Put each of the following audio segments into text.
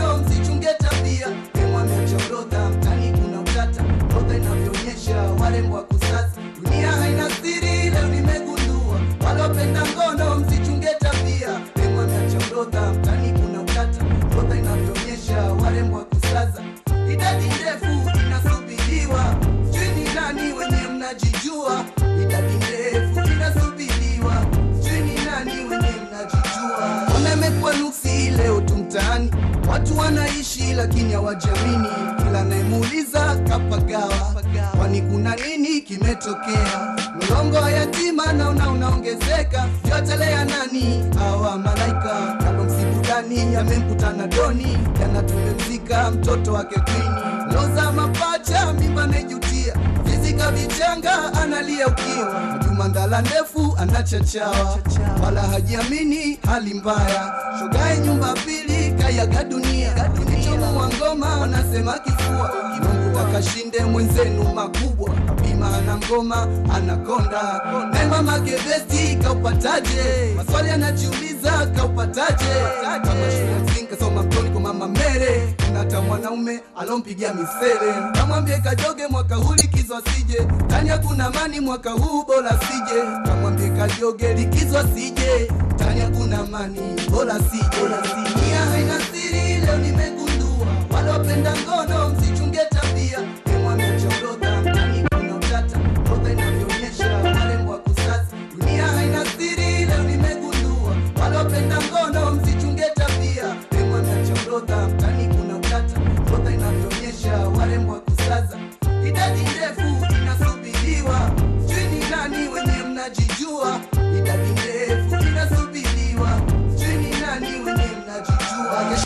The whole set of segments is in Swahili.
ngono msichunge tabia Demu ameacha orodha mtani kuna utata orodha inavyoonyesha warembo wa kusasa dunia haina siri leo nimegundua walopenda ngono msichunge tabia Demu ameacha orodha mtani kuna utata orodha inavyoonyesha warembo wa kusasa idadi ndefu inasubiriwa sijui ni nani wenye mnajijua idadi ndefu inasubiriwa sijui ni nani wenye mnajijua umemekwa nuksi leo tu mtaani watu wanaishi lakini hawajamini kila nayemuuliza kapagawa kwani kuna nini kimetokea mlongo wa yatima naona unaongezeka yotelea nani hawa malaika kalo msibudani yamemkutana doni jana tumemzika mtoto wake kwini loza mapacha mimba nejutia vizika vichanga analia ukiwa juma ndala ndefu anachachawa wala hajiamini hali mbaya shogae nyumba pili kayaga dunia kinichomuwa ngoma wanasema kifua mungu akashinde mwenzenu makubwa bima ana ngoma anakonda mema magebesti kaupataje maswali anajiuliza kaupataje kama shule ya msingi kasoma mtoni kwa mama mere unata mwanaume alompigia misele kamwambie kajoge mwaka huu likizo asije tani hakuna mani mwaka huu bora sije kamwambie kajoge likizo asije tani hakuna mani bora sije nia haina siri leo nimegundua walopenda ngono msichunge tabia emwamecha orodha mtani kuna utata orodha inavyoonyesha warembo wa kusasa dunia haina siri leo nimegundua walopenda ngono msichunge tabia emwamecha orodha mtani kuna utata orodha inavyoonyesha warembo wa kusasa idadi ndefu inasubiriwa sijui ni nani wenye mnajijua idadi ndefu inasubiriwa sijui ni nani wenye mnajijua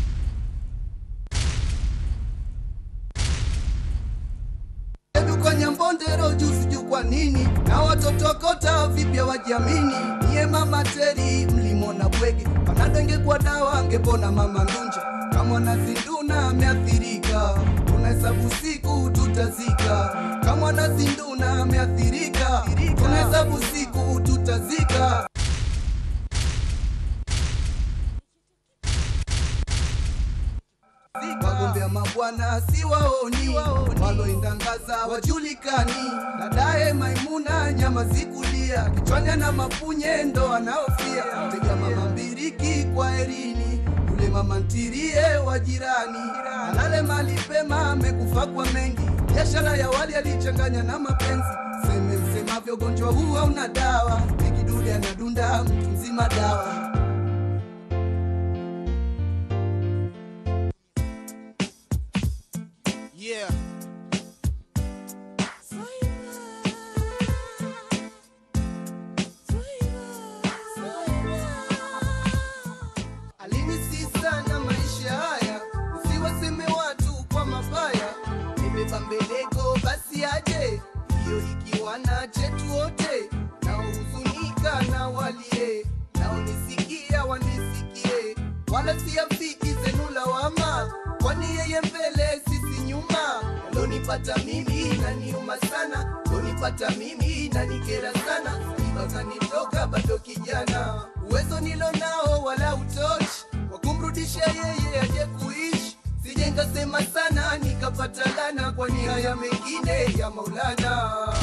Hebu kwenye mbondero juu sijui kwa nini na watoto kota vipya wajiamini niye mama teri mlimona bwege panadenge kwa dawa angepona mama ndunja kama nazinduna ameathirika tunahesabu siku tutazika kama nazinduna ameathirika tunahesabu siku tutazika wagombea mabwana si waoni waloindangaza wajulikani dadaye maimuna nyama zikulia kichwanya na mapunye ndo anaofia tega mama mbiriki kwa erini yule mama ntirie wa jirani alale mali pema amekufa kwa mengi biashara ya wali alichanganya na mapenzi seme msemavyo ugonjwa huu hauna dawa ikidude anadunda mtu mzima dawa Yeah. alinisi sana maisha haya usiwaseme watu kwa mabaya nimeba mbeleko basi aje hiyo ikiwa na chetu wote naohuzunika na walie naonisikia wanisikie wala siafiki zenu lawama kwani yeye mbele sisi nyuma lonipata mimi naniuma sana lonipata mimi nanikera sana ibakanitoka bado kijana uwezo nilo nao wala utoshi wa kumrudisha yeye aje kuishi sije nkasema sana nikapata lana kwani haya mengine ya maulana